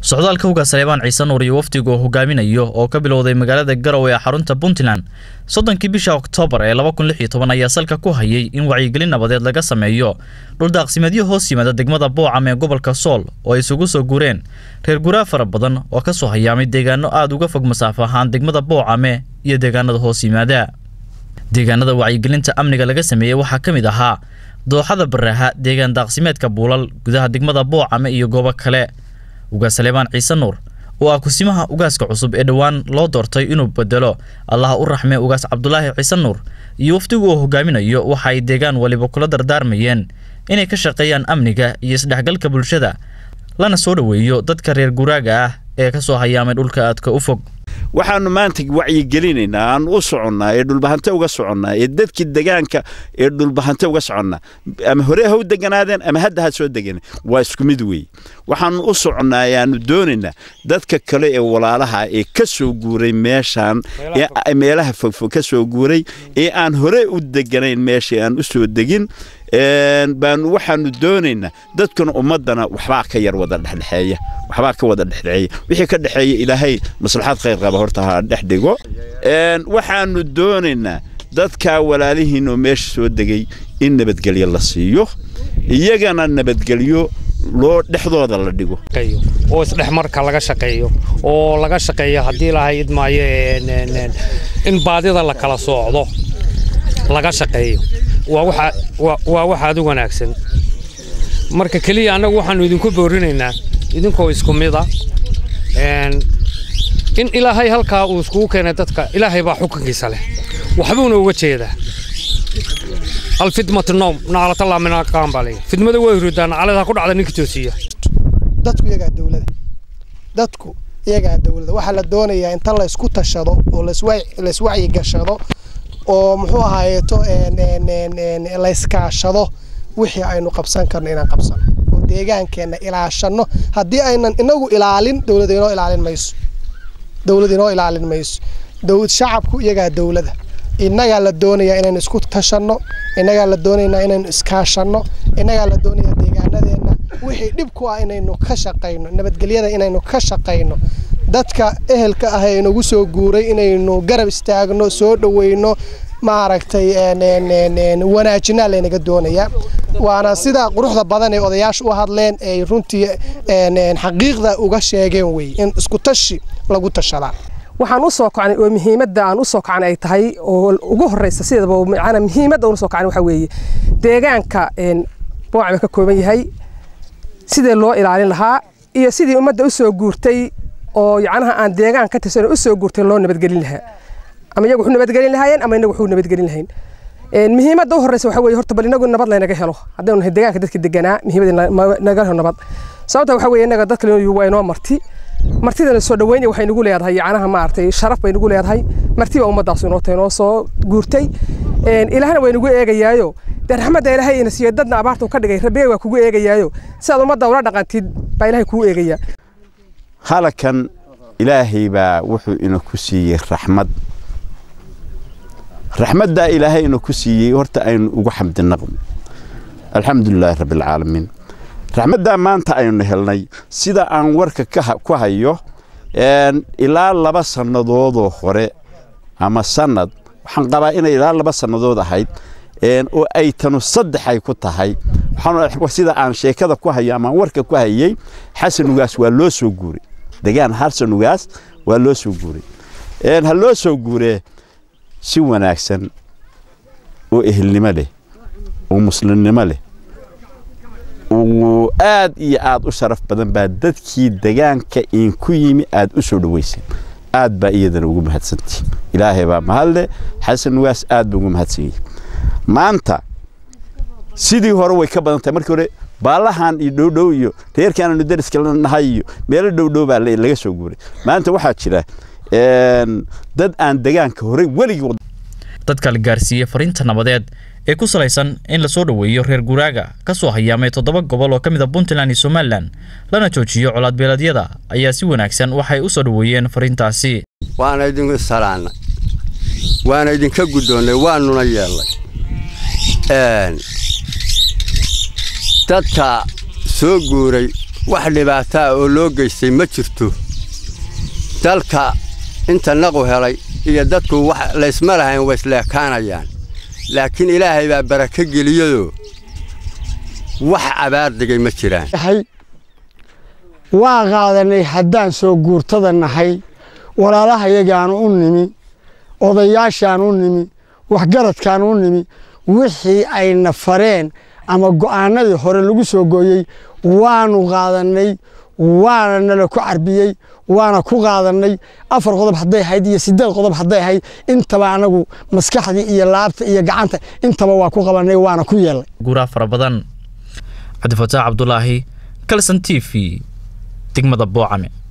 socdaalka ugaas saleebaan ciise nuur iyo wafdiga oo hogaaminayo oo ka bilowday magaalada garowe ee xarunta puntland soddonkii bisha oktoobar ee laba kun lix iyo toban ayaa salka ku hayay in wacyigelin nabadeed laga sameeyo dhuldaaqsimeedyo hoos yimaada degmada boocam ee gobolka sool oo ay isugu soo guureen reer guraa fara badan oo ka soo hayaamay deegaano aada uga fog masaafo ahaan degmada boocame iyo deegaanada hoos yimaada deegaanada wacyigelinta amniga laga sameeyey waxaa ka mid ahaa dooxada baraaha deegaan daaqsimeedka buulal gudaha degmada boocame iyo goobo kale ugaas saleebaan ciise nuur oo ah kusimaha ugaaska cusub ee dhowaan loo doortay inuu bedelo allaha u raxme ugaas cabdulaahi ciise nuur iyo wafdigu oo hogaaminayo waxa ay deegaan waliba kula dardaarmayeen inay ka shaqeeyaan amniga iyo isdhexgalka bulshada lana soo dhoweeyo dadka reer guraaga ah ee ka soo hayaamay dhulka aadka u fog waxaanu maanta wacyigelinaynaa aan u soconnaa ee dhulbahante uga soconnaa ee dadkii degaanka ee dhulbahante uga soconnaa ama hore ha u deganaadeen ama hadda ha soo degan waa isku mid weey waxaanu u soconnaa ayaanu doonaynaa dadka kale ee walaalaha ee ka soo guuray meeshaan meelaha fogfog ka soo guuray ee aan hore u deganayn meesha aan u soo degin baanu waxaanu doonaynaa dadkuna ummadana waxbaa ka yar wada dhexdhexeeya waxbaa ka wada dhexdhexeeya wixii ka dhexeeya ilaahay maslaxad khayr qaba horta ha dhex dhigo waxaanu doonaynaa dadkaa walaalihiin oo meesha soo degay in nabadgelyo la siiyo iyagana nabadgelyo loo dhexdooda la dhigo oo isdhexmarka laga shaqeeyo oo laga shaqeeyo haddii lahayd maayo in baadida la kala soocdo laga shaqeeyo waa wax aad u wanaagsan marka keliya annagu waxaannu idinku boorinaynaa idinkoo isku mida in ilaahay halkaa uu iskugu keenay dadka ilaahay baa xukunkiisa leh waxbuuna uga jeedaa alfidmatu noom naclatallaa min aqaan baa leeyahay fidmada way hurdaan naclada ku dhacda ninka toosiya dadku iyagaa dawlada dadku iyagaa dawlada waxaa la doonayaa inta la isku tashado oo la iswacyi gashado oo muxuu ahaayeeto la iskaashado wixii aynu qabsan karno inaan qabsano oo deegaankeenna ilaashanno haddii aynan inagu ilaalin dowlad inoo ilaalin mayso dowlad inoo ilaalin mayso shacabku iyagaa dowlada innagaa la doonayaa inaynu isku tashanno innagaa la doonaynaa inaynu iskaashanno innagaa la doonayaa deegaanadeenna wixii dhib ku ah inaynu ka shaqayno nabadgelyada inaynu ka shaqayno dadka ehelka ah ee inagu soo guuray inaynu garab istaagno soo dhoweyno maaragtay wanaajinaa laynaga doonayaa waana sida quruxda badan ee odayaasha u hadleen ay runtii xaqiiqda uga sheegeen wey in isku tashi lagu tashadaa waxaan u soo kacnay oo muhiimadda aan u soo kacnay ay tahay oo ugu horreysa sidaba macnaa muhiimadda aan u soo kacnay waxaa weeye deegaanka boocaba ka kooban yahay sidee loo ilaalin lahaa iyo sidii ummadda u soo guurtay oo yacnaha aan deegaan ka tirsan u soo guurtay loo nabadgelin lahaa ama iyagu wuxuu nabadgelin lahaayeen ama inagu wuxuu nabadgelin lahayn muhiimadda u horreysa waxaa weeye horta bal inagu nabad laynaga helo haddaynu nahay deegaanka dadka deganaa muhiimadda naga helo nabad sababta waxaa weeye innaga dadka waa inoo marti martidana soo dhaweynaya waxay nagu leedahay yacnaha maaragtay sharaf bay nagu leedahay marti baa ummaddaas inoo tahay inoo soo guurtay ilaahna way nagu eegayaayo dee raxmadda ilaahay ina siiyo dadna abaarta ka dhigay rabbigay waa kugu eegayaayo sidaad ummadda ula dhaqantid baa ilaahay kugu eegayaa halakan ilaahay baa wuxuu ina ku siiyey raxmad raxmaddaa ilaahay ina ku siiyey horta aynu ugu xamdinaqno alxamdulilaahi rabbialcaalamiin raxmaddaa maanta aynu helnay sida aan warka ku hayo ilaa laba sannadoodoo hore ama sannad waxaan qabaa inay ilaa laba sannadood ahayd oo ay tanu saddex ay ku tahay sida aan sheekada ku hayo ama warka ku hayey xasan ugaas waa loo soo guuray degaan xasan ugaas waa loo soo guuray ha loo soo guuree si wanaagsan oo ehelnimo leh oo muslimnimo leh uu aad iyo aad u sharaf badan baa dadkii degaanka iinku yimi aad u soo dhoweyseen aad baa iyadana ugu mahadsantihi ilaahay baa mahadle xasan ugaas aad baa ugu mahadsan yahay maanta sidii hore way ka badan tahay markii hore baalahan iyo dhowdhow iyo reerkaananu dariska la nahay iyo meelo dhowdhow baa laga soo guuray maanta waxaa jira dad aan degaanka horey weligii dadka la gaarsiiyey fariinta nabadeed ee ku salaysan in lasoo dhoweeyo reer guraaga ka soo hayaamay toddoba gobol oo ka mid a puntland iyo somalilan lana joojiyo colaadbeeleedyada ayaa si wanaagsan waxay u soo dhoweeyeen fariintaasi waana idinku salaannay waana idinka guddoonnay waanuna yeellay dadka soo guuray wax dhibaataa oo loo geystay ma jirto dalka inta naqu helay iyo dadku wax laysma lahayn way isleekaanayaan laakiin ilaahay baa barako geliyadoo wax abaar digay ma jiraan waa qaadanay haddaan soo guurtada nahay walaalahayagaanu u nimi odayaashaan u nimi waxgaradkaan u nimi wixii ayna fareen ama go'aanadii hore lagu soo gooyey waanu qaadannay waana nala ku carbiyey waana ku qaadannay afar qodob hadday ahayd iyo siddeed qodob hadday ahayd intaba anagu maskaxdii iyo laabta iyo gacanta intaba waa ku qabannay waana ku yeelnay guuraa fara badan cabdifataax cabdulaahi kalson t v degmada boocame